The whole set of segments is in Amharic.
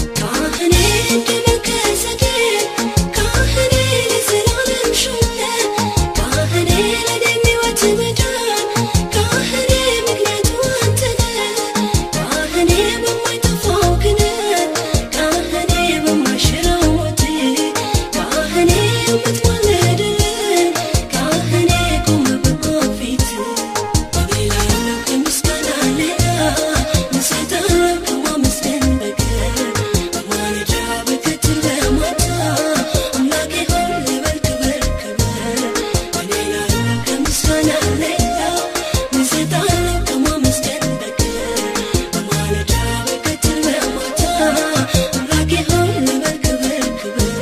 ካህኔ እንደመከሰቴ ካህኔ ለዘላለም ሾመ ካህኔ ለኔ ሕይወት መዳን ካህኔ ምክንያቱ አንተ ነህ ካህኔ በማይጠፋው ክህነት ካህኔ በማይሽረው ሞት ካህኔ የምትማልድልን ካህኔ ቆመ በፊት እኔ ላለው ከምስጋና ሌላ ምሰጠው ከማመስገን በቀር በማለዳ በቀትር በማታ አምላኬ ሆይ ልበል ክበር ክበር እኔ ላለው ከምስጋና ሌላ ምሰጠው ከማመስገን በቀር በማለዳ በቀትር በማታ አምላኬ ሆይ ልበል ክበር ክበር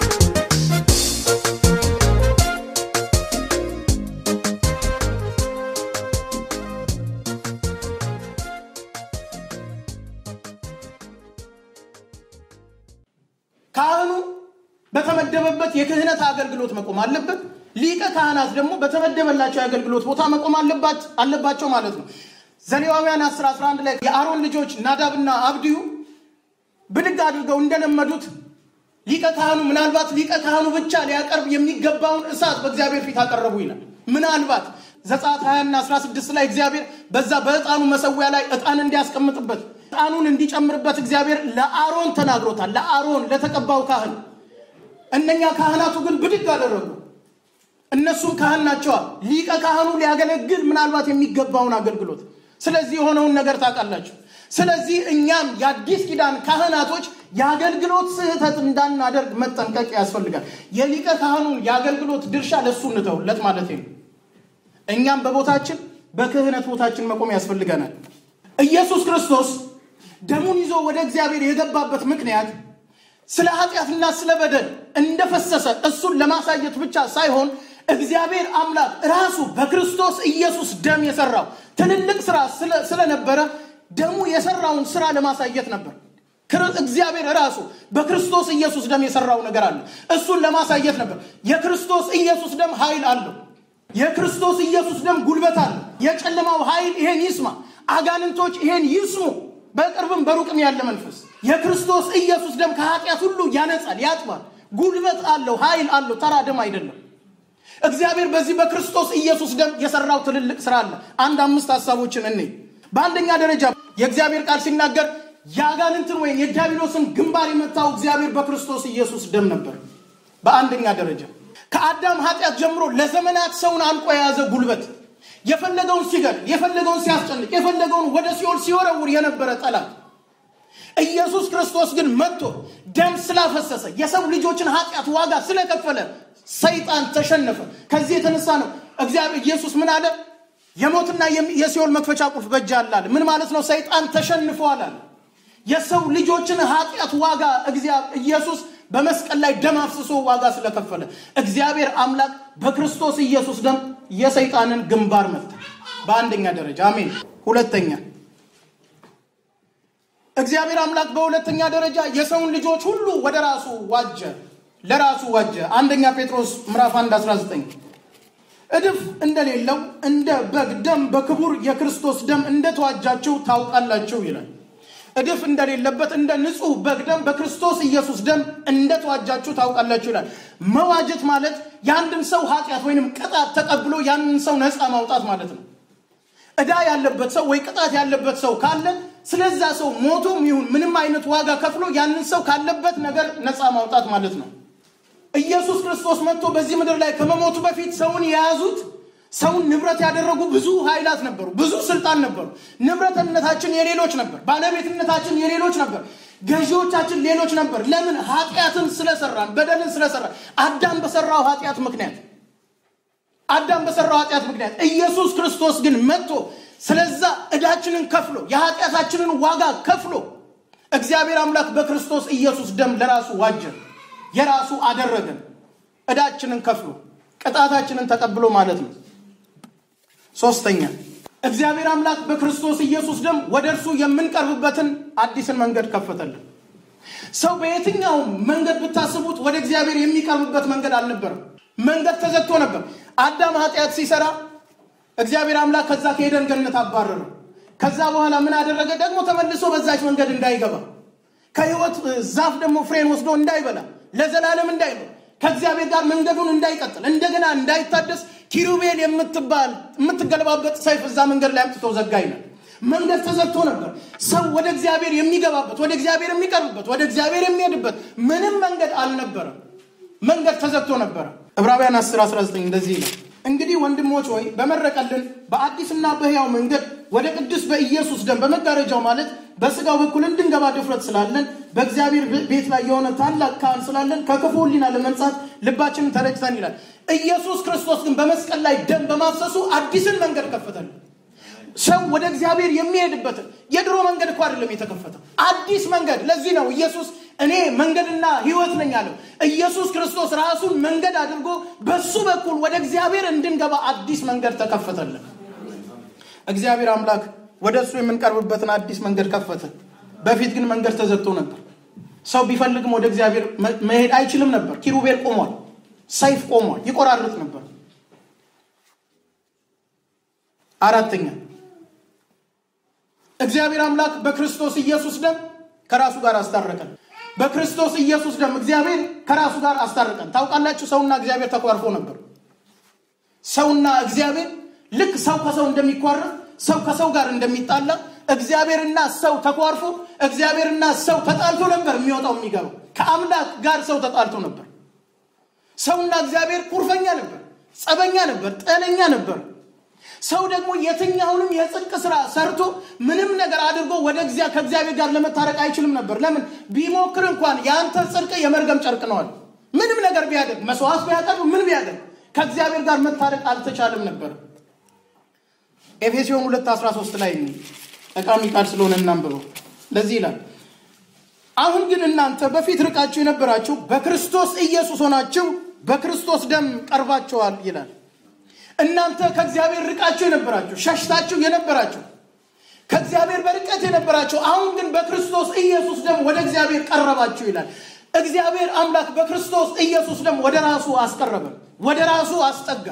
ካህኑ በተመደበበት የክህነት አገልግሎት መቆም አለበት። ሊቀ ካህናት ደግሞ በተመደበላቸው የአገልግሎት ቦታ መቆም አለባት- አለባቸው ማለት ነው። ዘሌዋውያን 10 11 ላይ የአሮን ልጆች ናዳብና አብድዩ ብድግ አድርገው እንደለመዱት ሊቀ ካህኑ ምናልባት ሊቀ ካህኑ ብቻ ሊያቀርብ የሚገባውን እሳት በእግዚአብሔር ፊት አቀረቡ ይላል። ምናልባት ዘጸአት 20 እና 16 ላይ እግዚአብሔር በዛ በዕጣኑ መሰዊያ ላይ ዕጣን እንዲያስቀምጥበት ዕጣኑን እንዲጨምርበት እግዚአብሔር ለአሮን ተናግሮታል። ለአሮን ለተቀባው ካህን እነኛ ካህናቱ ግን ብድግ አደረጉ። እነሱም ካህን ናቸዋል። ሊቀ ካህኑ ሊያገለግል ምናልባት የሚገባውን አገልግሎት። ስለዚህ የሆነውን ነገር ታውቃላችሁ። ስለዚህ እኛም የአዲስ ኪዳን ካህናቶች የአገልግሎት ስህተት እንዳናደርግ መጠንቀቅ ያስፈልጋል። የሊቀ ካህኑን የአገልግሎት ድርሻ ለእሱ እንተውለት ማለት ነው። እኛም በቦታችን በክህነት ቦታችን መቆም ያስፈልገናል። ኢየሱስ ክርስቶስ ደሙን ይዞ ወደ እግዚአብሔር የገባበት ምክንያት ስለ ኃጢአትና ስለ በደል እንደፈሰሰ እሱን ለማሳየት ብቻ ሳይሆን እግዚአብሔር አምላክ ራሱ በክርስቶስ ኢየሱስ ደም የሰራው ትልልቅ ስራ ስለ- ስለነበረ ደሙ የሰራውን ስራ ለማሳየት ነበር። ክር- እግዚአብሔር ራሱ በክርስቶስ ኢየሱስ ደም የሰራው ነገር አለ። እሱን ለማሳየት ነበር። የክርስቶስ ኢየሱስ ደም ኃይል አለው። የክርስቶስ ኢየሱስ ደም ጉልበት አለው። የጨለማው ኃይል ይሄን ይስማ፣ አጋንንቶች ይሄን ይስሙ፣ በቅርብም በሩቅም ያለ መንፈስ የክርስቶስ ኢየሱስ ደም ከኃጢአት ሁሉ ያነጻል፣ ያጥባል። ጉልበት አለው፣ ኃይል አለው። ተራ ደም አይደለም። እግዚአብሔር በዚህ በክርስቶስ ኢየሱስ ደም የሰራው ትልልቅ ስራ አለ። አንድ አምስት ሀሳቦችን እኔ በአንደኛ ደረጃ የእግዚአብሔር ቃል ሲናገር የአጋንንትን ወይም የዲያብሎስን ግንባር የመታው እግዚአብሔር በክርስቶስ ኢየሱስ ደም ነበር። በአንደኛ ደረጃ ከአዳም ኃጢአት ጀምሮ ለዘመናት ሰውን አንቆ የያዘ ጉልበት የፈለገውን ሲገል፣ የፈለገውን ሲያስጨንቅ፣ የፈለገውን ወደ ሲኦል ሲወረውር የነበረ ጠላት ኢየሱስ ክርስቶስ ግን መጥቶ ደም ስላፈሰሰ የሰው ልጆችን ኃጢአት ዋጋ ስለከፈለ ሰይጣን ተሸነፈ። ከዚህ የተነሳ ነው እግዚአብሔር ኢየሱስ ምን አለ? የሞትና የሚ- የሲኦል መክፈቻ ቁልፍ በእጅ አለ አለ። ምን ማለት ነው? ሰይጣን ተሸንፏል አለ። የሰው ልጆችን ኃጢአት ዋጋ እግዚአብሔር ኢየሱስ በመስቀል ላይ ደም አፍስሶ ዋጋ ስለከፈለ እግዚአብሔር አምላክ በክርስቶስ ኢየሱስ ደም የሰይጣንን ግንባር መታ። በአንደኛ ደረጃ አሜን። ሁለተኛ እግዚአብሔር አምላክ በሁለተኛ ደረጃ የሰውን ልጆች ሁሉ ወደ ራሱ ዋጀ፣ ለራሱ ዋጀ። አንደኛ ጴጥሮስ ምዕራፍ 1 19 እድፍ እንደሌለው እንደ በግ ደም በክቡር የክርስቶስ ደም እንደተዋጃችሁ ታውቃላችሁ ይላል። እድፍ እንደሌለበት እንደ ንጹሕ በግ ደም በክርስቶስ ኢየሱስ ደም እንደተዋጃችሁ ታውቃላችሁ ይላል። መዋጀት ማለት የአንድን ሰው ኃጢአት ወይንም ቅጣት ተቀብሎ ያንን ሰው ነፃ ማውጣት ማለት ነው። ዕዳ ያለበት ሰው ወይ ቅጣት ያለበት ሰው ካለ ስለዛ ሰው ሞቶም ይሁን ምንም አይነት ዋጋ ከፍሎ ያንን ሰው ካለበት ነገር ነፃ ማውጣት ማለት ነው። ኢየሱስ ክርስቶስ መጥቶ በዚህ ምድር ላይ ከመሞቱ በፊት ሰውን የያዙት ሰውን ንብረት ያደረጉ ብዙ ኃይላት ነበሩ፣ ብዙ ስልጣን ነበሩ። ንብረትነታችን የሌሎች ነበር፣ ባለቤትነታችን የሌሎች ነበር፣ ገዢዎቻችን ሌሎች ነበር። ለምን? ኃጢአትን ስለሰራን፣ በደልን ስለሰራን፣ አዳም በሰራው ኃጢአት ምክንያት አዳም በሰራው ኃጢአት ምክንያት ኢየሱስ ክርስቶስ ግን መጥቶ ስለዛ ዕዳችንን ከፍሎ የኃጢአታችንን ዋጋ ከፍሎ እግዚአብሔር አምላክ በክርስቶስ ኢየሱስ ደም ለራሱ ዋጀን፣ የራሱ አደረገን። ዕዳችንን ከፍሎ ቅጣታችንን ተቀብሎ ማለት ነው። ሶስተኛ እግዚአብሔር አምላክ በክርስቶስ ኢየሱስ ደም ወደ እርሱ የምንቀርብበትን አዲስን መንገድ ከፈተልን። ሰው በየትኛውም መንገድ ብታስቡት ወደ እግዚአብሔር የሚቀርብበት መንገድ አልነበረም። መንገድ ተዘግቶ ነበር። አዳም ኃጢአት ሲሰራ እግዚአብሔር አምላክ ከዛ ከኤደን ገነት አባረረው። ከዛ በኋላ ምን አደረገ? ደግሞ ተመልሶ በዛች መንገድ እንዳይገባ ከህይወት ዛፍ ደግሞ ፍሬን ወስዶ እንዳይበላ ለዘላለም እንዳይኖር ከእግዚአብሔር ጋር መንገዱን እንዳይቀጥል እንደገና እንዳይታደስ ኪሩቤል የምትባል የምትገለባበጥ ሰይፍ እዛ መንገድ ላይ አምጥቶ ዘጋ ይላል። መንገድ ተዘግቶ ነበር። ሰው ወደ እግዚአብሔር የሚገባበት፣ ወደ እግዚአብሔር የሚቀርብበት፣ ወደ እግዚአብሔር የሚሄድበት ምንም መንገድ አልነበረም። መንገድ ተዘግቶ ነበረ። ዕብራውያን 10 19 እንደዚህ ይላል እንግዲህ ወንድሞች ሆይ በመረቀልን በአዲስና በሕያው መንገድ ወደ ቅዱስ በኢየሱስ ደም በመጋረጃው ማለት በስጋው በኩል እንድንገባ ድፍረት ስላለን በእግዚአብሔር ቤት ላይ የሆነ ታላቅ ካህን ስላለን ከክፉ ሕሊና ለመንጻት ልባችንን ተረጭተን ይላል። ኢየሱስ ክርስቶስ ግን በመስቀል ላይ ደም በማፍሰሱ አዲስን መንገድ ከፈተልን። ሰው ወደ እግዚአብሔር የሚሄድበትን የድሮ መንገድ እኮ አይደለም የተከፈተው፣ አዲስ መንገድ። ለዚህ ነው ኢየሱስ እኔ መንገድና ሕይወት ነኝ አለው። ኢየሱስ ክርስቶስ ራሱን መንገድ አድርጎ በሱ በኩል ወደ እግዚአብሔር እንድንገባ አዲስ መንገድ ተከፈተልን። እግዚአብሔር አምላክ ወደ እሱ የምንቀርብበትን አዲስ መንገድ ከፈተ። በፊት ግን መንገድ ተዘግቶ ነበር። ሰው ቢፈልግም ወደ እግዚአብሔር መሄድ አይችልም ነበር። ኪሩቤል ቆሟል፣ ሰይፍ ቆሟል፣ ይቆራርጥ ነበር። አራተኛ እግዚአብሔር አምላክ በክርስቶስ ኢየሱስ ደም ከራሱ ጋር አስታረቀን። በክርስቶስ ኢየሱስ ደም እግዚአብሔር ከራሱ ጋር አስታረቀን። ታውቃላችሁ፣ ሰውና እግዚአብሔር ተኳርፎ ነበር። ሰውና እግዚአብሔር ልክ ሰው ከሰው እንደሚኳረፍ፣ ሰው ከሰው ጋር እንደሚጣላ እግዚአብሔርና ሰው ተኳርፎ፣ እግዚአብሔርና ሰው ተጣልቶ ነበር የሚወጣው የሚገባው። ከአምላክ ጋር ሰው ተጣልቶ ነበር። ሰውና እግዚአብሔር ኩርፈኛ ነበር፣ ጸበኛ ነበር፣ ጤነኛ ነበር። ሰው ደግሞ የትኛውንም የጽድቅ ስራ ሰርቶ ምንም ነገር አድርጎ ወደ ከእግዚአብሔር ጋር ለመታረቅ አይችልም ነበር። ለምን ቢሞክር እንኳን የአንተ ጽድቅ የመርገም ጨርቅ ነዋል። ምንም ነገር ቢያደርግ መስዋዕት ቢያቀርብ ምን ቢያደርግ ከእግዚአብሔር ጋር መታረቅ አልተቻለም ነበር። ኤፌሲዮን 2 13 ላይ ጠቃሚ ቃል ስለሆነ እናንብበው። ለዚህ ይላል አሁን ግን እናንተ በፊት ርቃችሁ የነበራችሁ በክርስቶስ ኢየሱስ ሆናችሁ በክርስቶስ ደም ቀርባችኋል ይላል። እናንተ ከእግዚአብሔር ርቃችሁ የነበራችሁ ሸሽታችሁ የነበራችሁ ከእግዚአብሔር በርቀት የነበራችሁ አሁን ግን በክርስቶስ ኢየሱስ ደም ወደ እግዚአብሔር ቀረባችሁ ይላል። እግዚአብሔር አምላክ በክርስቶስ ኢየሱስ ደም ወደ ራሱ አስቀረበን፣ ወደ ራሱ አስጠጋ።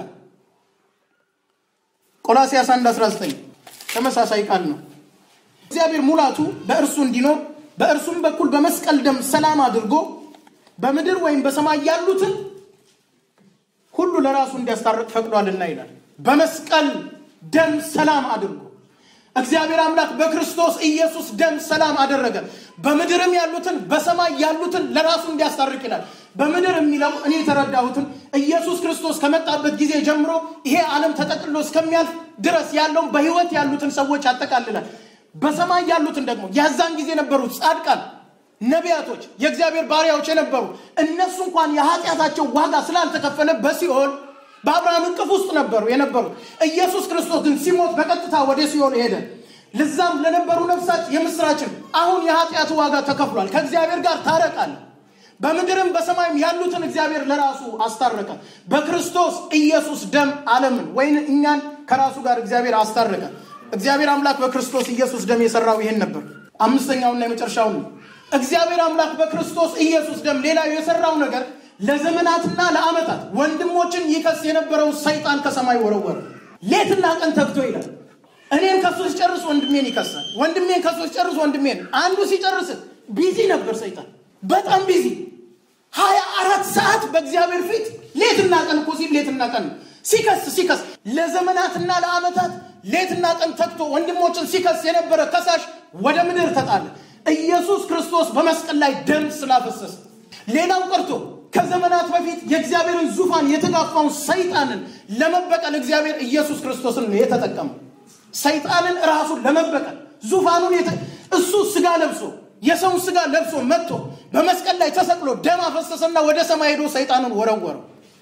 ቆላስያስ 1 19 ተመሳሳይ ቃል ነው። እግዚአብሔር ሙላቱ በእርሱ እንዲኖር በእርሱም በኩል በመስቀል ደም ሰላም አድርጎ በምድር ወይም በሰማይ ያሉትን ሁሉ ለራሱ እንዲያስታርቅ ፈቅዷልና ይላል። በመስቀል ደም ሰላም አድርጎ እግዚአብሔር አምላክ በክርስቶስ ኢየሱስ ደም ሰላም አደረገ። በምድርም ያሉትን በሰማይ ያሉትን ለራሱ እንዲያስታርቅ ይላል። በምድር የሚለው እኔ የተረዳሁትን ኢየሱስ ክርስቶስ ከመጣበት ጊዜ ጀምሮ ይሄ ዓለም ተጠቅልሎ እስከሚያልፍ ድረስ ያለውን በሕይወት ያሉትን ሰዎች ያጠቃልላል። በሰማይ ያሉትን ደግሞ የዛን ጊዜ የነበሩት ጻድቃን ነቢያቶች፣ የእግዚአብሔር ባሪያዎች የነበሩ እነሱ እንኳን የኃጢአታቸው ዋጋ ስላልተከፈለ በሲኦል በአብርሃም እቅፍ ውስጥ ነበሩ የነበሩ። ኢየሱስ ክርስቶስ ግን ሲሞት በቀጥታ ወደ ሲኦል ሄደ። ልዛም ለነበሩ ነፍሳት የምስራችን አሁን የኃጢአቱ ዋጋ ተከፍሏል፣ ከእግዚአብሔር ጋር ታረቃል። በምድርም በሰማይም ያሉትን እግዚአብሔር ለራሱ አስታረቀ። በክርስቶስ ኢየሱስ ደም ዓለምን ወይን እኛን ከራሱ ጋር እግዚአብሔር አስታረቀ። እግዚአብሔር አምላክ በክርስቶስ ኢየሱስ ደም የሰራው ይሄን ነበር። አምስተኛውና የመጨረሻውን እግዚአብሔር አምላክ በክርስቶስ ኢየሱስ ደም ሌላው የሰራው ነገር ለዘመናትና ለዓመታት ወንድሞችን ይከስ የነበረው ሰይጣን ከሰማይ ወረወረ። ሌትና ቀን ተግቶ ይላል። እኔን ከሱ ሲጨርስ ወንድሜን ይከሳል፣ ወንድሜን ከሱ ሲጨርስ ወንድሜን። አንዱ ሲጨርስ ቢዚ ነበር ሰይጣን፣ በጣም ቢዚ ሀያ አራት ሰዓት በእግዚአብሔር ፊት ሌትና ቀን እኮ ሲል ሌትና ቀን ሲከስ ሲከስ ለዘመናትና ለዓመታት ሌትና ቀን ተግቶ ወንድሞችን ሲከስ የነበረ ከሳሽ ወደ ምድር ተጣለ። ኢየሱስ ክርስቶስ በመስቀል ላይ ደም ስላፈሰሰ ሌላው ቀርቶ ከዘመናት በፊት የእግዚአብሔርን ዙፋን የተጋፋውን ሰይጣንን ለመበቀል እግዚአብሔር ኢየሱስ ክርስቶስን ነው የተጠቀመው። ሰይጣንን ራሱን ለመበቀል ዙፋኑን እሱ ስጋ ለብሶ የሰውን ስጋ ለብሶ መጥቶ በመስቀል ላይ ተሰቅሎ ደም አፈሰሰና ወደ ሰማይ ሄዶ ሰይጣንን ወረወረው።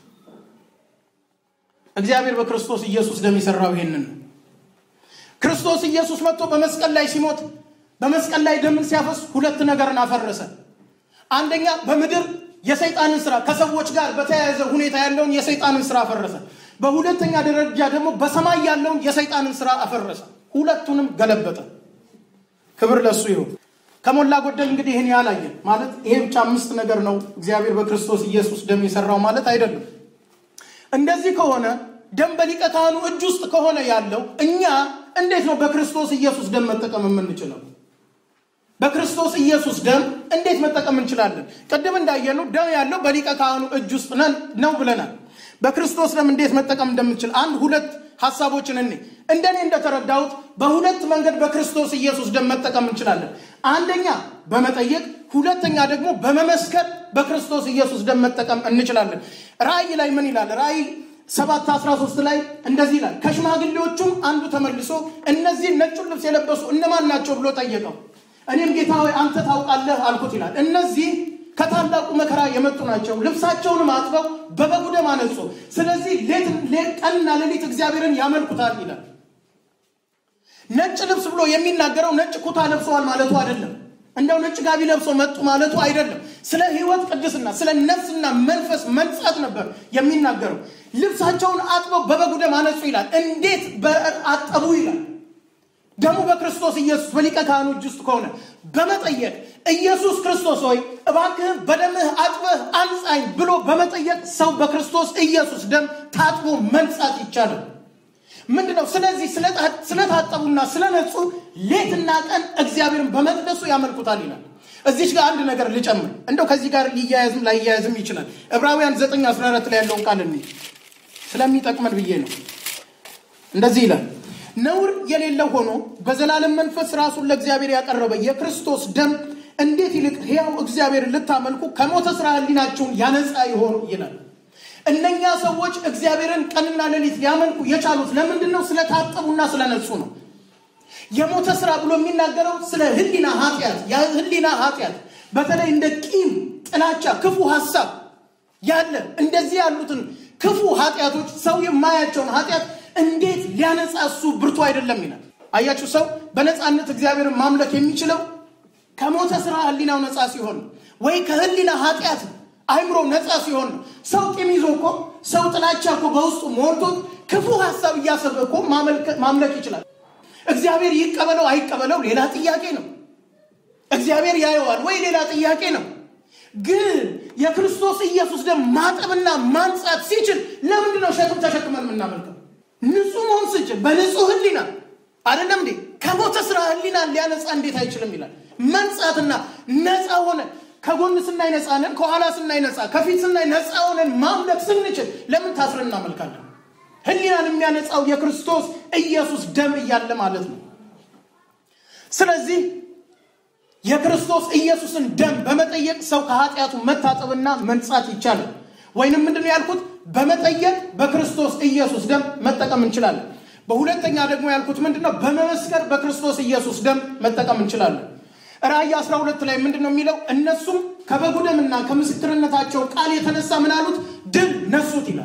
እግዚአብሔር በክርስቶስ ኢየሱስ ደም የሰራው ይሄንን ነው። ክርስቶስ ኢየሱስ መጥቶ በመስቀል ላይ ሲሞት በመስቀል ላይ ደምን ሲያፈስ ሁለት ነገርን አፈረሰ። አንደኛ በምድር የሰይጣንን ስራ ከሰዎች ጋር በተያያዘ ሁኔታ ያለውን የሰይጣንን ስራ አፈረሰ። በሁለተኛ ደረጃ ደግሞ በሰማይ ያለውን የሰይጣንን ስራ አፈረሰ። ሁለቱንም ገለበጠ። ክብር ለሱ ይሁን። ከሞላ ጎደል እንግዲህ ይህን ያላየን ማለት ይሄ ብቻ አምስት ነገር ነው እግዚአብሔር በክርስቶስ ኢየሱስ ደም የሰራው ማለት አይደለም። እንደዚህ ከሆነ ደም በሊቀ ካህኑ እጅ ውስጥ ከሆነ ያለው እኛ እንዴት ነው በክርስቶስ ኢየሱስ ደም መጠቀም የምንችለው? በክርስቶስ ኢየሱስ ደም እንዴት መጠቀም እንችላለን? ቅድም እንዳየነው ደም ያለው በሊቀ ካህኑ እጅ ውስጥ ነን ነው ብለናል። በክርስቶስ ደም እንዴት መጠቀም እንደምንችል አንድ ሁለት ሀሳቦችን እኔ እንደኔ እንደተረዳሁት በሁለት መንገድ በክርስቶስ ኢየሱስ ደም መጠቀም እንችላለን። አንደኛ በመጠየቅ፣ ሁለተኛ ደግሞ በመመስከር በክርስቶስ ኢየሱስ ደም መጠቀም እንችላለን። ራእይ ላይ ምን ይላል? ራእይ ሰባት አስራ ሶስት ላይ እንደዚህ ይላል። ከሽማግሌዎቹም አንዱ ተመልሶ እነዚህ ነጩን ልብስ የለበሱ እነማን ናቸው ብሎ ጠየቀው። እኔም ጌታ ሆይ አንተ ታውቃለህ አልኩት ይላል። እነዚህ ከታላቁ መከራ የመጡ ናቸው። ልብሳቸውንም አጥበው በበጉ ደም አነጹ። ስለዚህ ቀንና ሌሊት እግዚአብሔርን ያመልኩታል ይላል። ነጭ ልብስ ብሎ የሚናገረው ነጭ ኩታ ለብሰዋል ማለቱ አይደለም። እንደው ነጭ ጋቢ ለብሰው መጡ ማለቱ አይደለም። ስለ ሕይወት ቅድስና፣ ስለ ነፍስና መንፈስ መንጻት ነበር የሚናገረው። ልብሳቸውን አጥበው በበጉ ደም አነጹ ይላል። እንዴት አጠቡ ይላል። ደሙ በክርስቶስ ኢየሱስ በሊቀ ካህኑ እጅ ውስጥ ከሆነ በመጠየቅ ኢየሱስ ክርስቶስ ሆይ እባክህ በደምህ አጥበህ አንጻኝ ብሎ በመጠየቅ ሰው በክርስቶስ ኢየሱስ ደም ታጥቦ መንጻት ይቻላል። ምንድን ነው? ስለዚህ ስለታጠቡና ስለነጹ ሌትና ቀን እግዚአብሔርን በመቅደሱ ያመልኩታል ይላል። እዚች ጋር አንድ ነገር ልጨምር፣ እንደው ከዚህ ጋር ሊያያዝም ላይያያዝም ይችላል። ዕብራውያን 9 14 ላይ ያለውን ቃል እኔ ስለሚጠቅመን ብዬ ነው። እንደዚህ ይላል ነውር የሌለው ሆኖ በዘላለም መንፈስ ራሱን ለእግዚአብሔር ያቀረበ የክርስቶስ ደም እንዴት ይልቅ ሕያው እግዚአብሔር ልታመልኩ ከሞተ ስራ ሕሊናችሁን ያነጻ ይሆን ይላል። እነኛ ሰዎች እግዚአብሔርን ቀንና ሌሊት ሊያመልኩ የቻሉት ለምንድን ነው? ስለታጠቡና ስለነጹ ነው። የሞተ ስራ ብሎ የሚናገረው ስለ ሕሊና ኃጢአት፣ የሕሊና ኃጢአት በተለይ እንደ ቂም፣ ጥላቻ፣ ክፉ ሀሳብ ያለ እንደዚህ ያሉትን ክፉ ኃጢአቶች ሰው የማያቸውን ኃጢአት እንዴት ሊያነጻ እሱ ብርቱ አይደለም ይላል። አያችሁ፣ ሰው በነፃነት እግዚአብሔርን ማምለክ የሚችለው ከሞተ ስራ ህሊናው ነፃ ሲሆን ወይ ከህሊና ኃጢአት አይምሮ ነፃ ሲሆን ነው። ሰው ቂም ይዞ እኮ ሰው ጥላቻ እኮ በውስጡ ሞልቶት ክፉ ሀሳብ እያሰበ እኮ ማምለክ ይችላል። እግዚአብሔር ይቀበለው አይቀበለው ሌላ ጥያቄ ነው። እግዚአብሔር ያየዋል ወይ ሌላ ጥያቄ ነው። ግን የክርስቶስ ኢየሱስ ደም ማጠብና ማንጻት ሲችል ለምንድን ነው ሸክም ተሸክመን የምናመልከው? ንጹህ መሆን ስንችል በንጹህ ህሊና አይደለም እንዴ? ከሞተ ስራ ህሊና ሊያነጻ እንዴት አይችልም ይላል። መንጻትና ነፃ ሆነ ከጎን ስናይ ነፃ ነን፣ ከኋላ ስናይ ነፃ፣ ከፊት ስናይ ነፃ ሆነን ማምለክ ስንችል ለምን ታስረን እናመልካለን? ህሊናን የሚያነጻው የክርስቶስ ኢየሱስ ደም እያለ ማለት ነው። ስለዚህ የክርስቶስ ኢየሱስን ደም በመጠየቅ ሰው ከኃጢአቱ መታጠብና መንጻት ይቻላል። ወይንም ምንድን ነው ያልኩት? በመጠየቅ በክርስቶስ ኢየሱስ ደም መጠቀም እንችላለን። በሁለተኛ ደግሞ ያልኩት ምንድን ነው? በመመስከር በክርስቶስ ኢየሱስ ደም መጠቀም እንችላለን። ራእይ 12 ላይ ምንድን ነው የሚለው? እነሱም ከበጉ ደምና ከምስክርነታቸው ቃል የተነሳ ምን አሉት? ድል ነሱት ይላል።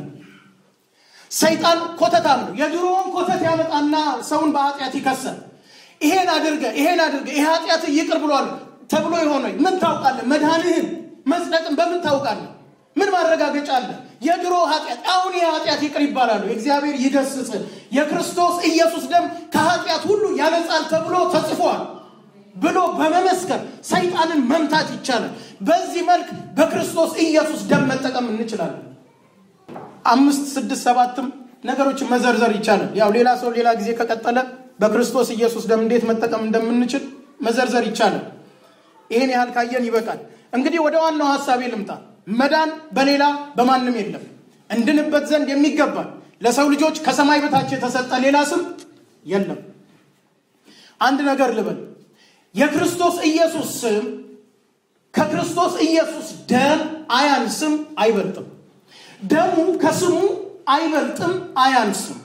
ሰይጣን ኮተታም ነው። የድሮውን ኮተት ያመጣና ሰውን በኃጢአት ይከሰል። ይሄን አድርገ ይሄን አድርገ ይሄ ኃጢአት ይቅር ብሏል ተብሎ የሆነ ምን ታውቃለህ? መድኃኒህን መጽደቅን በምን ታውቃለህ? ምን ማረጋገጫ አለ? የድሮ ኃጢአት አሁን ይህ ኃጢአት ይቅር ይባላሉ። እግዚአብሔር ይገስጽ። የክርስቶስ ኢየሱስ ደም ከኃጢአት ሁሉ ያነጻል ተብሎ ተጽፏል ብሎ በመመስከር ሰይጣንን መምታት ይቻላል። በዚህ መልክ በክርስቶስ ኢየሱስ ደም መጠቀም እንችላለን። አምስት ስድስት ሰባትም ነገሮችን መዘርዘር ይቻላል። ያው ሌላ ሰው ሌላ ጊዜ ከቀጠለ በክርስቶስ ኢየሱስ ደም እንዴት መጠቀም እንደምንችል መዘርዘር ይቻላል። ይህን ያህል ካየን ይበቃል። እንግዲህ ወደ ዋናው ሀሳቤ ልምጣ። መዳን በሌላ በማንም የለም። እንድንበት ዘንድ የሚገባል ለሰው ልጆች ከሰማይ በታች የተሰጠ ሌላ ስም የለም። አንድ ነገር ልበል። የክርስቶስ ኢየሱስ ስም ከክርስቶስ ኢየሱስ ደም አያንስም፣ አይበልጥም። ደሙ ከስሙ አይበልጥም፣ አያንስም።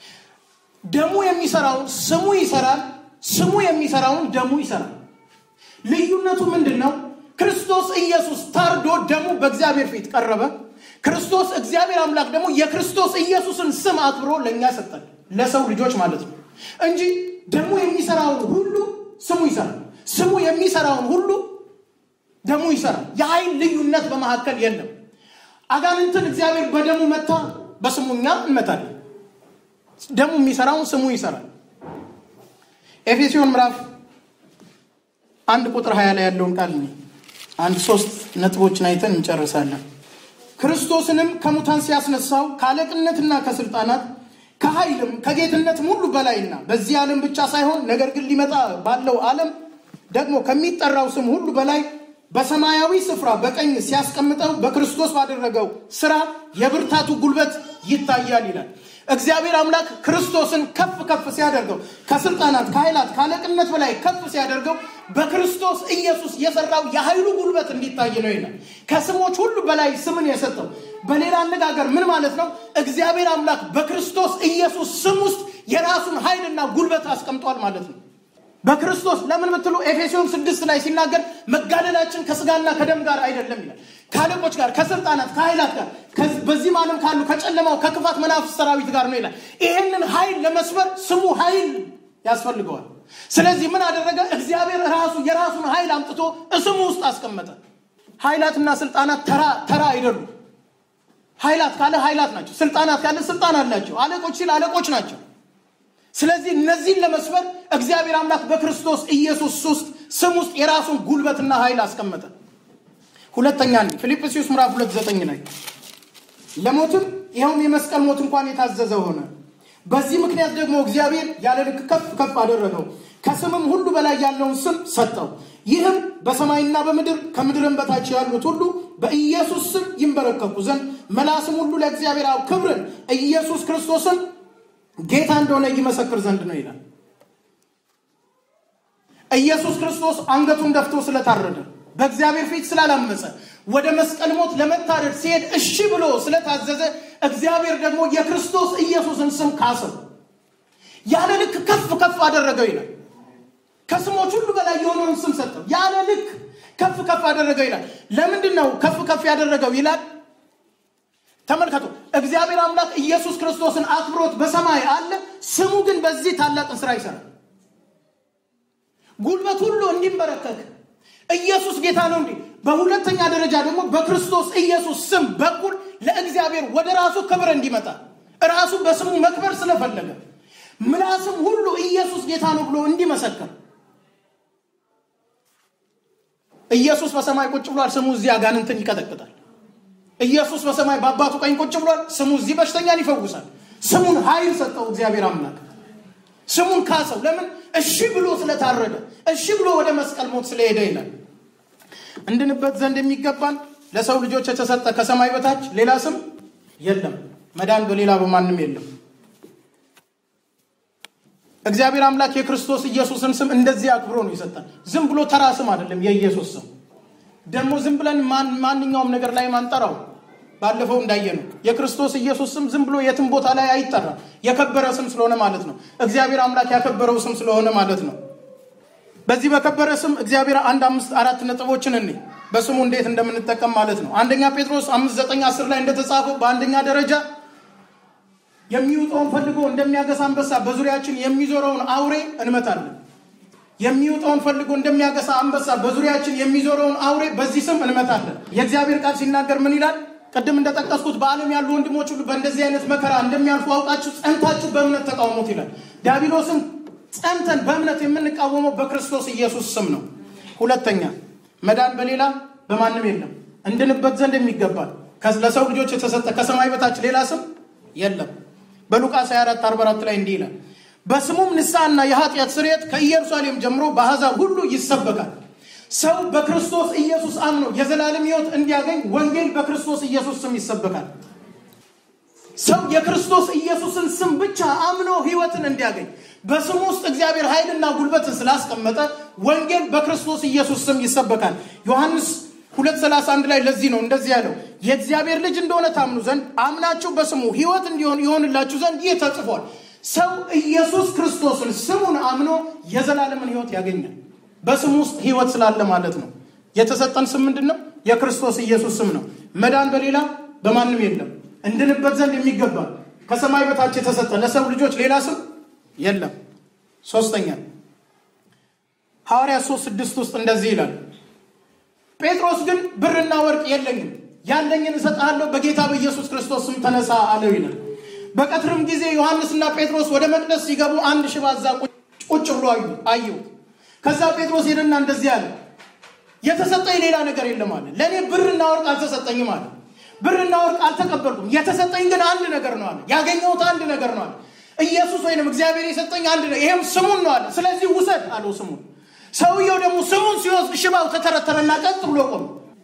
ደሙ የሚሰራውን ስሙ ይሰራል፣ ስሙ የሚሰራውን ደሙ ይሰራል። ልዩነቱ ምንድን ነው? ክርስቶስ ኢየሱስ ታርዶ ደሙ በእግዚአብሔር ፊት ቀረበ። ክርስቶስ እግዚአብሔር አምላክ ደግሞ የክርስቶስ ኢየሱስን ስም አክብሮ ለእኛ ሰጠን፣ ለሰው ልጆች ማለት ነው እንጂ ደሙ የሚሰራውን ሁሉ ስሙ ይሰራል፣ ስሙ የሚሰራውን ሁሉ ደሙ ይሰራል። የኃይል ልዩነት በመካከል የለም። አጋንንትን እግዚአብሔር በደሙ መታ፣ በስሙ እኛ እንመታለን። ደሙ የሚሰራውን ስሙ ይሰራል። ኤፌሲዮን ምዕራፍ አንድ ቁጥር ሀያ ላይ ያለውን ቃል እኔ አንድ ሶስት ነጥቦችን አይተን እንጨርሳለን። ክርስቶስንም ከሙታን ሲያስነሳው ከአለቅነትና ከስልጣናት ከኃይልም ከጌትነትም ሁሉ በላይና በዚህ ዓለም ብቻ ሳይሆን ነገር ግን ሊመጣ ባለው ዓለም ደግሞ ከሚጠራው ስም ሁሉ በላይ በሰማያዊ ስፍራ በቀኝ ሲያስቀምጠው በክርስቶስ ባደረገው ስራ የብርታቱ ጉልበት ይታያል ይላል። እግዚአብሔር አምላክ ክርስቶስን ከፍ ከፍ ሲያደርገው ከስልጣናት ከኃይላት ከአለቅነት በላይ ከፍ ሲያደርገው በክርስቶስ ኢየሱስ የሰራው የኃይሉ ጉልበት እንዲታይ ነው ይላል። ከስሞች ሁሉ በላይ ስምን የሰጠው በሌላ አነጋገር ምን ማለት ነው? እግዚአብሔር አምላክ በክርስቶስ ኢየሱስ ስም ውስጥ የራሱን ኃይልና ጉልበት አስቀምጧል ማለት ነው። በክርስቶስ ለምን ብትሉ ኤፌሶን ስድስት ላይ ሲናገር መጋደላችን ከስጋና ከደም ጋር አይደለም ይላል። ከአለቆች ጋር፣ ከስልጣናት፣ ከኃይላት ጋር በዚህም ዓለም ካሉ ከጨለማው ከክፋት መናፍስት ሰራዊት ጋር ነው ይላል። ይህንን ኃይል ለመስበር ስሙ ኃይል ያስፈልገዋል። ስለዚህ ምን አደረገ? እግዚአብሔር ራሱ የራሱን ኃይል አምጥቶ እስሙ ውስጥ አስቀመጠ። ኃይላትና ስልጣናት ተራ ተራ አይደሉም። ኃይላት ካለ ኃይላት ናቸው። ስልጣናት ካለ ስልጣን አላቸው። አለቆች ሲል አለቆች ናቸው። ስለዚህ እነዚህን ለመስበር እግዚአብሔር አምላክ በክርስቶስ ኢየሱስ ውስጥ ስም ውስጥ የራሱን ጉልበትና ኃይል አስቀመጠ። ሁለተኛ እንዲህ ፊልጵስዩስ ምዕራፍ ሁለት ዘጠኝ ላይ ለሞትም ይኸውም የመስቀል ሞት እንኳን የታዘዘ ሆነ። በዚህ ምክንያት ደግሞ እግዚአብሔር ያለ ልክ ከፍ ከፍ አደረገው፣ ከስምም ሁሉ በላይ ያለውን ስም ሰጠው። ይህም በሰማይና በምድር ከምድርም በታች ያሉት ሁሉ በኢየሱስ ስም ይንበረከኩ ዘንድ መላስም ሁሉ ለእግዚአብሔር አብ ክብርን ኢየሱስ ክርስቶስን ጌታ እንደሆነ ይመሰክር ዘንድ ነው ይላል። ኢየሱስ ክርስቶስ አንገቱን ደፍቶ ስለታረደ በእግዚአብሔር ፊት ስላላመፀ ወደ መስቀል ሞት ለመታረድ ሲሄድ እሺ ብሎ ስለታዘዘ እግዚአብሔር ደግሞ የክርስቶስ ኢየሱስን ስም ካሰው፣ ያለ ልክ ከፍ ከፍ አደረገው ይላል። ከስሞች ሁሉ በላይ የሆነውን ስም ሰጠው፣ ያለ ልክ ከፍ ከፍ አደረገው ይላል። ለምንድን ነው ከፍ ከፍ ያደረገው ይላል? ተመልከቱ። እግዚአብሔር አምላክ ኢየሱስ ክርስቶስን አክብሮት በሰማይ አለ። ስሙ ግን በዚህ ታላቅን ስራ ይሰራል። ጉልበት ሁሉ እንዲንበረከክ ኢየሱስ ጌታ ነው እንዲህ። በሁለተኛ ደረጃ ደግሞ በክርስቶስ ኢየሱስ ስም በኩል ለእግዚአብሔር ወደ ራሱ ክብር እንዲመጣ ራሱ በስሙ መክበር ስለፈለገ ምላስም ሁሉ ኢየሱስ ጌታ ነው ብሎ እንዲመሰክር ኢየሱስ በሰማይ ቁጭ ብሏል። ስሙ እዚህ አጋንንትን ይቀጠቅጣል። ኢየሱስ በሰማይ በአባቱ ቀኝ ቁጭ ብሏል። ስሙ እዚህ በሽተኛን ይፈውሳል። ስሙን ኃይል ሰጠው እግዚአብሔር አምላክ። ስሙን ካሰው። ለምን? እሺ ብሎ ስለታረደ፣ እሺ ብሎ ወደ መስቀል ሞት ስለሄደ ይላል። እንድንበት ዘንድ የሚገባን ለሰው ልጆች የተሰጠ ከሰማይ በታች ሌላ ስም የለም፣ መዳን በሌላ በማንም የለም። እግዚአብሔር አምላክ የክርስቶስ ኢየሱስን ስም እንደዚህ አክብሮ ነው ይሰጣል። ዝም ብሎ ተራ ስም አይደለም የኢየሱስ ስም ደግሞ ዝም ብለን ማንኛውም ነገር ላይ ማንጠራው ባለፈው እንዳየ ነው። የክርስቶስ ኢየሱስ ስም ዝም ብሎ የትም ቦታ ላይ አይጠራም። የከበረ ስም ስለሆነ ማለት ነው። እግዚአብሔር አምላክ ያከበረው ስም ስለሆነ ማለት ነው። በዚህ በከበረ ስም እግዚአብሔር አንድ አምስት አራት ነጥቦችን እኔ በስሙ እንዴት እንደምንጠቀም ማለት ነው። አንደኛ ጴጥሮስ አምስት ዘጠኝ አስር ላይ እንደተጻፈው በአንደኛ ደረጃ የሚውጠውን ፈልጎ እንደሚያገሳ አንበሳ በዙሪያችን የሚዞረውን አውሬ እንመታለን። የሚውጠውን ፈልጎ እንደሚያገሳ አንበሳ በዙሪያችን የሚዞረውን አውሬ በዚህ ስም እንመታለን። የእግዚአብሔር ቃል ሲናገር ምን ይላል? ቅድም እንደጠቀስኩት በዓለም ያሉ ወንድሞች ሁሉ በእንደዚህ አይነት መከራ እንደሚያልፉ አውቃችሁ ጸንታችሁ በእምነት ተቃውሞት ይላል። ዲያብሎስን ጸንተን በእምነት የምንቃወመው በክርስቶስ ኢየሱስ ስም ነው። ሁለተኛ መዳን በሌላ በማንም የለም። እንድንበት ዘንድ የሚገባል ለሰው ልጆች የተሰጠ ከሰማይ በታች ሌላ ስም የለም። በሉቃስ 24 44 ላይ እንዲህ ይላል በስሙም ንስሐና የኃጢአት ስርየት ከኢየሩሳሌም ጀምሮ በአሕዛብ ሁሉ ይሰበካል። ሰው በክርስቶስ ኢየሱስ አምኖ የዘላለም ሕይወት እንዲያገኝ ወንጌል በክርስቶስ ኢየሱስ ስም ይሰበካል። ሰው የክርስቶስ ኢየሱስን ስም ብቻ አምኖ ሕይወትን እንዲያገኝ በስሙ ውስጥ እግዚአብሔር ኃይልና ጉልበትን ስላስቀመጠ ወንጌል በክርስቶስ ኢየሱስ ስም ይሰበካል። ዮሐንስ 231 ላይ ለዚህ ነው እንደዚህ ያለው የእግዚአብሔር ልጅ እንደሆነ ታምኑ ዘንድ አምናችሁ በስሙ ሕይወት እንዲሆን ይሆንላችሁ ዘንድ ይህ ተጽፏል። ሰው ኢየሱስ ክርስቶስን ስሙን አምኖ የዘላለምን ሕይወት ያገኛል። በስሙ ውስጥ ሕይወት ስላለ ማለት ነው። የተሰጠን ስም ምንድን ነው? የክርስቶስ ኢየሱስ ስም ነው። መዳን በሌላ በማንም የለም። እንድንበት ዘንድ የሚገባ ከሰማይ በታች የተሰጠ ለሰው ልጆች ሌላ ስም የለም። ሶስተኛ ሐዋርያት ሶስት ስድስት ውስጥ እንደዚህ ይላል ጴጥሮስ ግን ብርና ወርቅ የለኝም፣ ያለኝን እሰጥሃለሁ፣ በጌታ በኢየሱስ ክርስቶስ ስም ተነሳ አለው ይላል። በቀትርም ጊዜ ዮሐንስና ጴጥሮስ ወደ መቅደስ ሲገቡ አንድ ሽባ እዛ ቁጭ ብሎ አየሁት። ከዛ ጴጥሮስ ሄደና እንደዚህ አለ፣ የተሰጠኝ ሌላ ነገር የለም አለ። ለእኔ ብርና ወርቅ አልተሰጠኝም አለ። ብርና ወርቅ አልተቀበልኩም፣ የተሰጠኝ ግን አንድ ነገር ነው አለ። ያገኘሁት አንድ ነገር ነው አለ። ኢየሱስ ወይንም እግዚአብሔር የሰጠኝ አንድ ነገር፣ ይሄም ስሙን ነው አለ። ስለዚህ ውሰድ አለው ስሙን። ሰውየው ደግሞ ስሙን ሲወስድ ሽባው ተተረተረና ቀጥ ብሎ ቆመ።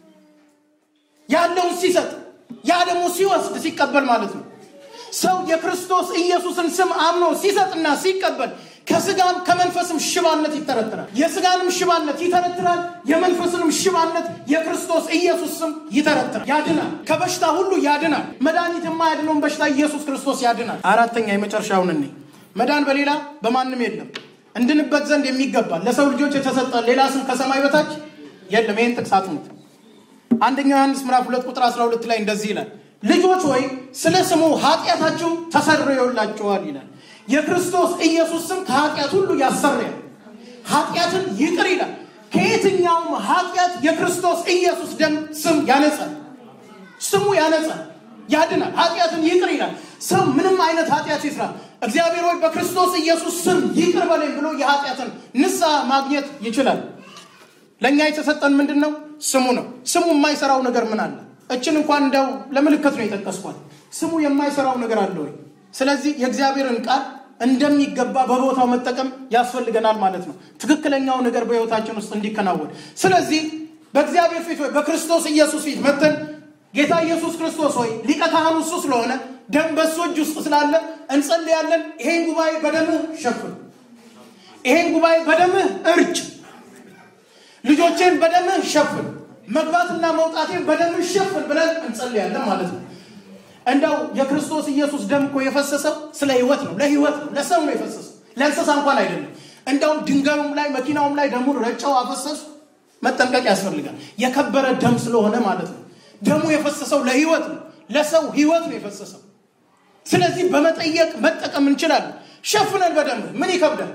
ያለውን ሲሰጥ ያ ደግሞ ሲወስድ ሲቀበል ማለት ነው። ሰው የክርስቶስ ኢየሱስን ስም አምኖ ሲሰጥና ሲቀበል ከስጋም ከመንፈስም ሽባነት ይተረትራል። የስጋንም ሽባነት ይተረትራል። የመንፈስንም ሽባነት የክርስቶስ ኢየሱስ ስም ይተረትራል፣ ያድናል። ከበሽታ ሁሉ ያድናል። መድኃኒት የማያድነውን በሽታ ኢየሱስ ክርስቶስ ያድናል። አራተኛ የመጨረሻውን እኔ መዳን በሌላ በማንም የለም እንድንበት ዘንድ የሚገባል ለሰው ልጆች የተሰጠ ሌላ ስም ከሰማይ በታች የለም። ይህን ጥቅስ አጥኑት። አንደኛው ዮሐንስ ምዕራፍ ሁለት ቁጥር 12 ላይ እንደዚህ ይላል፣ ልጆች ሆይ ስለ ስሙ ኃጢአታችሁ ተሰርዮላችኋል ይላል። የክርስቶስ ኢየሱስ ስም ከኃጢአት ሁሉ ያሰርያል፣ ኃጢአትን ይቅር ይላል። ከየትኛውም ኃጢአት የክርስቶስ ኢየሱስ ደም ስም ያነጻል። ስሙ ያነጻል፣ ያድናል፣ ኃጢአትን ይቅር ይላል። ሰው ምንም አይነት ኃጢአት ይስራ እግዚአብሔር ሆይ በክርስቶስ ኢየሱስ ስም ይቅር በለኝ ብሎ የኃጢአትን ንስሐ ማግኘት ይችላል። ለእኛ የተሰጠን ምንድን ነው? ስሙ ነው። ስሙ የማይሰራው ነገር ምን አለ? እችን እንኳን እንደው ለምልክት ነው የጠቀስኳት። ስሙ የማይሰራው ነገር አለ ወይ? ስለዚህ የእግዚአብሔርን ቃል እንደሚገባ በቦታው መጠቀም ያስፈልገናል ማለት ነው፣ ትክክለኛው ነገር በሕይወታችን ውስጥ እንዲከናወን። ስለዚህ በእግዚአብሔር ፊት ወይ በክርስቶስ ኢየሱስ ፊት መተን ጌታ ኢየሱስ ክርስቶስ ሆይ ሊቀ ካህኑ እሱ ስለሆነ ደም በሱ እጅ ውስጥ ስላለ እንጸልያለን። ይሄን ጉባኤ በደምህ ሸፍን፣ ይሄን ጉባኤ በደምህ እርጭ፣ ልጆቼን በደምህ ሸፍን፣ መግባትና መውጣቴን በደምህ ሸፍን ብለን እንጸልያለን ማለት ነው። እንደው የክርስቶስ ኢየሱስ ደም እኮ የፈሰሰው ስለ ህይወት ነው፣ ለህይወት ነው፣ ለሰው ነው የፈሰሰው፣ ለእንስሳ እንኳን አይደለም። እንደውም ድንጋዩም ላይ መኪናውም ላይ ደሙን ረጨው አፈሰሱ። መጠንቀቅ ያስፈልጋል። የከበረ ደም ስለሆነ ማለት ነው። ደሙ የፈሰሰው ለህይወት ነው፣ ለሰው ህይወት ነው የፈሰሰው። ስለዚህ በመጠየቅ መጠቀም እንችላለን። ሸፍነን በደምህ ምን ይከብዳል?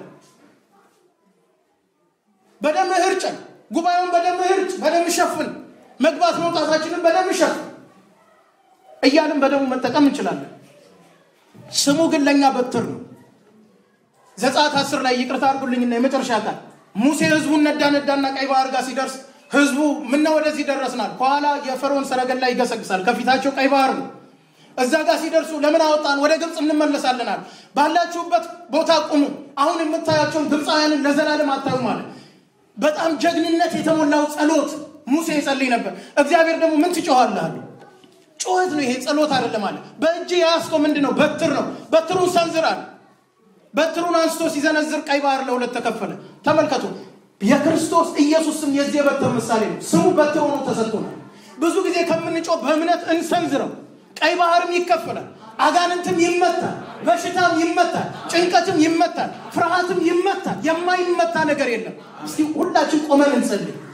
በደምህ እርጨን፣ ጉባኤውን በደምህ እርጭ፣ በደምህ ሸፍን፣ መግባት መውጣታችንን በደምህ ሸፍን እያልን በደሙ መጠቀም እንችላለን። ስሙ ግን ለእኛ በትር ነው። ዘጸአት አስር ላይ ይቅርታ አድርጉልኝና የመጨረሻ ቃል ሙሴ ህዝቡን ነዳ ነዳና ቀይ ባህር ጋር ሲደርስ ህዝቡ ምነው ወደዚህ ደረስናል? ከኋላ የፈርዖን ሰረገላ ይገሰግሳል፣ ከፊታቸው ቀይ ባህር ነው። እዛ ጋር ሲደርሱ ለምን አወጣን? ወደ ግብፅ እንመለሳለናል። ባላችሁበት ቦታ ቁሙ፣ አሁን የምታያቸውን ግብፃውያንን ለዘላለም አታዩ ማለት በጣም ጀግንነት የተሞላው ጸሎት ሙሴ ይጸልይ ነበር። እግዚአብሔር ደግሞ ምን ትጮኻለህ አለው። ጩኸት ነው ይሄ፣ ጸሎት አይደለም አለ። በእጅ የያዝከው ምንድን ነው? በትር ነው። በትሩን ሰንዝራል። በትሩን አንስቶ ሲዘነዝር ቀይ ባህር ለሁለት ተከፈለ። ተመልከቱ። የክርስቶስ ኢየሱስ ስም የዚህ የበትር ምሳሌ ነው። ስሙ በትር ሆኖ ተሰጥቶናል። ብዙ ጊዜ ከምንጮህ በእምነት እንሰንዝረው። ቀይ ባህርም ይከፈላል። አጋንንትም ይመታል፣ በሽታም ይመታል፣ ጭንቀትም ይመታል፣ ፍርሃትም ይመታል። የማይመታ ነገር የለም። እስቲ ሁላችን ቆመን እንጸልይ።